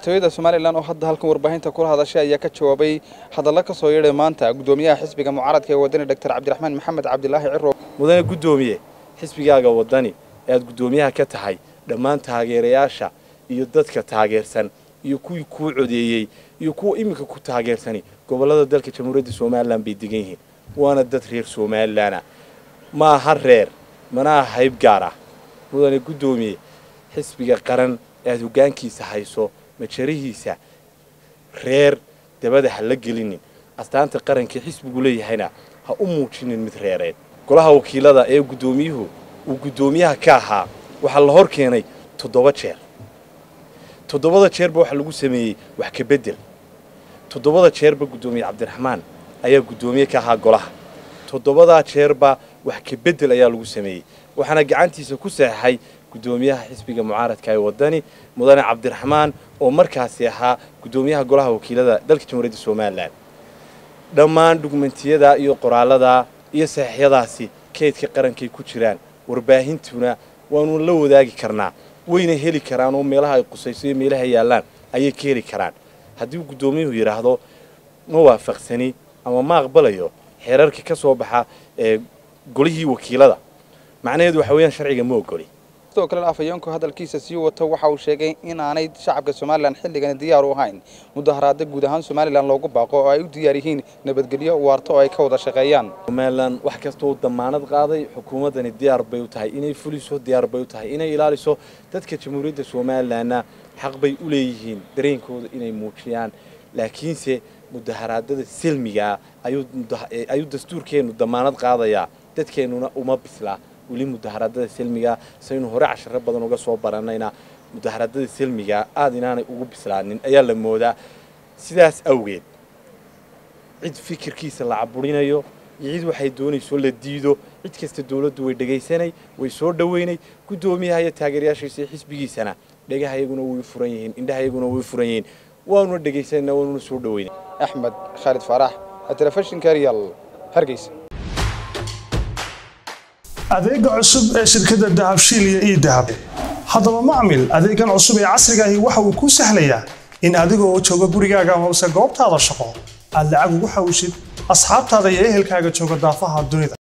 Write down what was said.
madaxtooyada somalilan oo hadda halkan warbaahinta kula hadashay ayaa ka jawaabay hadallo ka soo yeedhay maanta guddoomiyaha xisbiga mucaaradka ee wadani doctor cabdiraxmaan maxamed cabdilaahi ciro mudane guddoomiye xisbigaaga wadani ee aad guddoomiyaha ka tahay dhammaan taageerayaasha iyo dadka taageersan iyo kuwii kuu codeeyey iyo kuwa iminka ku taageersani gobollada dalka jamhuuriyadda somalilan bay degan yihiin waana dad reer somalilana ma aha reer mana aha hayb gaar ah mudane guddoomiye xisbiga qaran ee aad hoggaankiisa hayso majarihiisa reer dabada ha la gelinin astaanta qarankii xisbigu leeyahayna ha u muujinin mid reereed golaha wakiilada ee guddoomiyuhu uu guddoomiyaha ka ahaa waxaa la hor keenay toddoba jeer toddobada jeerba waxaa lagu sameeyey wax ka beddel toddobada jeerba guddoomiye cabdiraxmaan ayaa guddoomiye ka ahaa golaha toddobadaa jeerba wax ka beddel ayaa lagu sameeyey waxaana gacantiisa ku saxeixay guddoomiyaha xisbiga mucaaradka ee wadani mudane cabdiraxmaan oo markaasi ahaa guddoomiyaha golaha wakiilada dalka jamhuuriyadda somalilan dhammaan dhugmentiyada iyo qoraalada iyo saxiixyadaasi keydka qarankay ku jiraan warbaahintuna waanu la wadaagi karnaa wayna heli karaan oo meelaha ay qusayso iyo meelaha yaallaan ayay ka heli karaan haddii gudoomiyuhu yidhaahdo ma waafaqsani ama ma aqbalayo xeerarka ka soo baxa ee golihii wakiilada macnaheedu waxa weeyaan sharciga ma ogoli sidoo kale afhayeenku hadalkiisa sii wato waxa uu sheegay inaanay shacabka somalilan xilligani diyaar u ahayn mudaharaada guud ahaan somalilan loogu baaqo oo ay u diyaar yihiin nabadgelyo waarto oo ay ka wada shaqeeyaan somalilan wax kastoo damaanad qaaday xukuumaddani diyaar bay u tahay inay fuliso diyaar bay u tahay inay ilaaliso dadka jamhuuriyadda somalilanna xaq bay u leeyihiin dareenkooda inay muujiyaan laakiinse mudaharaadada silmigaa ayuu dastuurkeennu damaanad qaadayaa dadkeennuna uma bislaa weli mudaharaadada silmiga saynu hore casharo badan uga soo baranayna mudaharaadada silmiga aada inaanay ugu bislaanin ayaa la moodaa sidaas awgeed cid fikirkiisa la caburinayo iyo cid waxay doonayso la diido cid kasta dawladdu way dhegaysanay way soo dhoweynay guddoomiyaha iyo taageerayaashiisa iyo xisbigiisana dhegahayaguna way furan yihiin indhahayaguna way furan yihiin waanuna dhegaysanayna waanuna soo dhoweynay axmed khaalid faarax telefishinka real hargeysa adeega cusub ee shirkadda dahabshiil iyo ii dahab haddaba macmil adeegan cusub ee casrigaahi waxa uu kuu sahlayaa in adigoo jooga gurigaaga amase goobtaada shaqo aad lacag ugu xawishid asxaabtaada iyo ehelkaaga jooga daafaha dunida